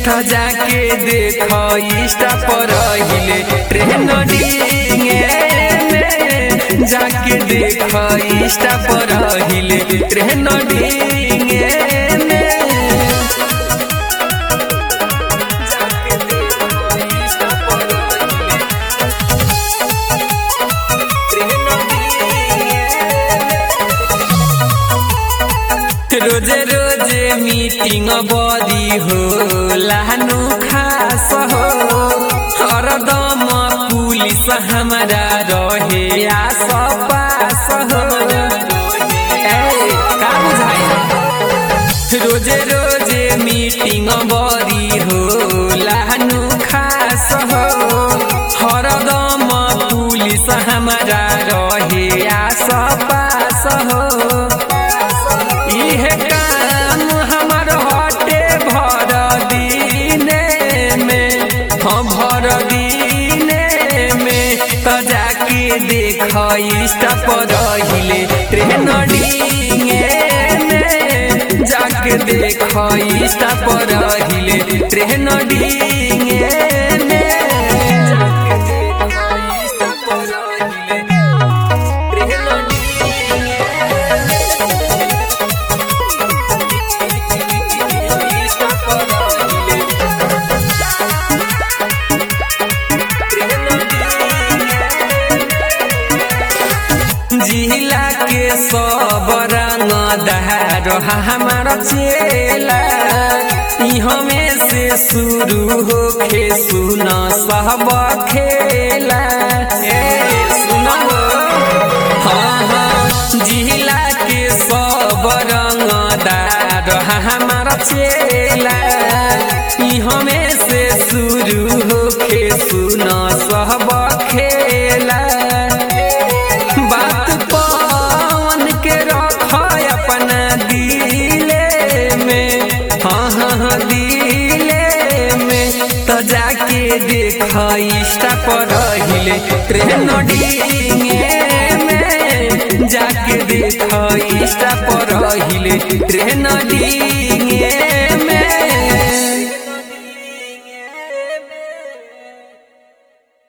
त जाके देख इंस्टा पर हिले ट्रेंडिंग में जाके देख इंस्टा पर हिले ट्रेंडिंग में जाके देख इंस्टा पर रोजे रोजे मीटिंग बदी हो लानु खास हो हरदम पुलिस हमारा रहे आस पास हो ए, का बुझाई रोजे रोजे मीटिंग बदी हो लानु खास हो हरदम पुलिस हमारा रहे आस पास हो इहे काम हमर हटे भर दीने में हाँ भर दीने में त जाके देख इंस्टा पर हिले ट्रेंडिंग में जाके देख इंस्टा पर हिले ट्रेंडिंग में जाके देख इंस्टा पर हिले ट्रेंडिंग जिला के सब रंग दहार हमार चेला ई हमें से शुरू होखे सुन सब खेला ए सुन हाँ हाँ जिला के सब रंग दार हमार चेला ई हमें से शुरू होखे सुन सब खेला बात पवन के रख अपना दिले में हाँ हाँ हाँ दिले में तो जाके देख इंस्टा पर हिले ट्रेंडिंग में जाके देख इंस्टा पर हिले ट्रेंडिंग